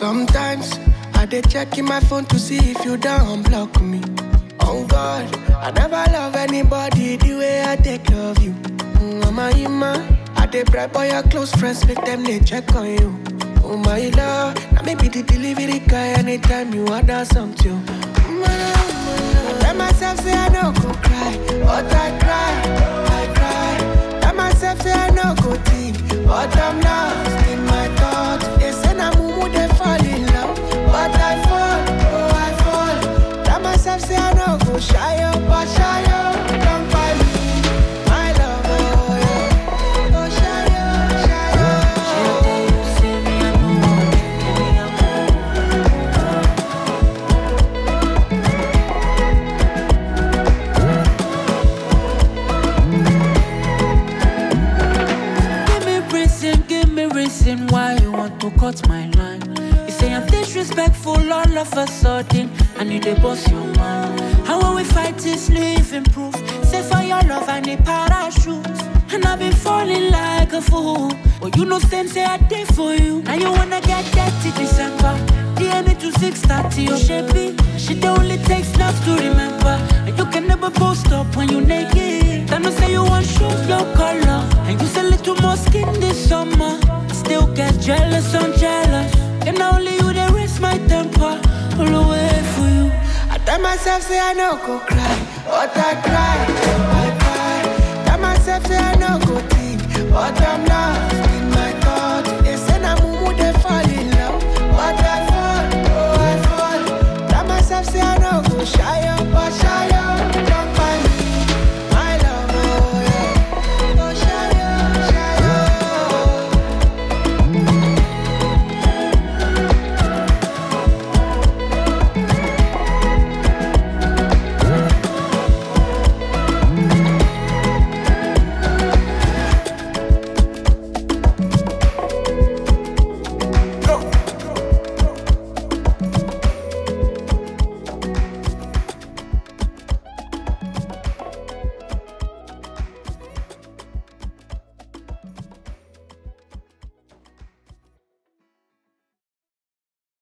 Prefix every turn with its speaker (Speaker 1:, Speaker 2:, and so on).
Speaker 1: Sometimes I dey check in my phone to see if you don't block me. On God, I never love anybody the way I take love you. Mm, Mama Ima, I dey bribe all your close friends, make them they check on you. Oh my love, now maybe the delivery guy anytime you order something. Mm, I tell myself say I no go cry, but I cry, I cry. Tell myself say I no go think, but I'm lost in my thoughts. They say na mumu they fall in love, but I fall, oh I fall. Tell myself say I no go shy up, but shy up, don't find me, my love, oh yeah. Oh shy up, shy up.
Speaker 2: Give me reason, give me reason why you want to cut my line. You say I'm disrespectful all of a sudden, and you dey boss your mind. How when we fight is living proof. Say for your love I need parachute, and I've been falling like a fool. But you know same say I did for you. Now you wanna get dirty December. DM me to 630 or shapey. She the only takes love to remember. And you can never post up when you naked. Then you say you want shoes, no color. And you say little more skin this summer. I still get jealous, I'm jealous. And only you they raise my temper. All the way for you.
Speaker 1: I tell myself say I no go cry, but I cry, I cry. Tell myself say I no go think, but I'm lost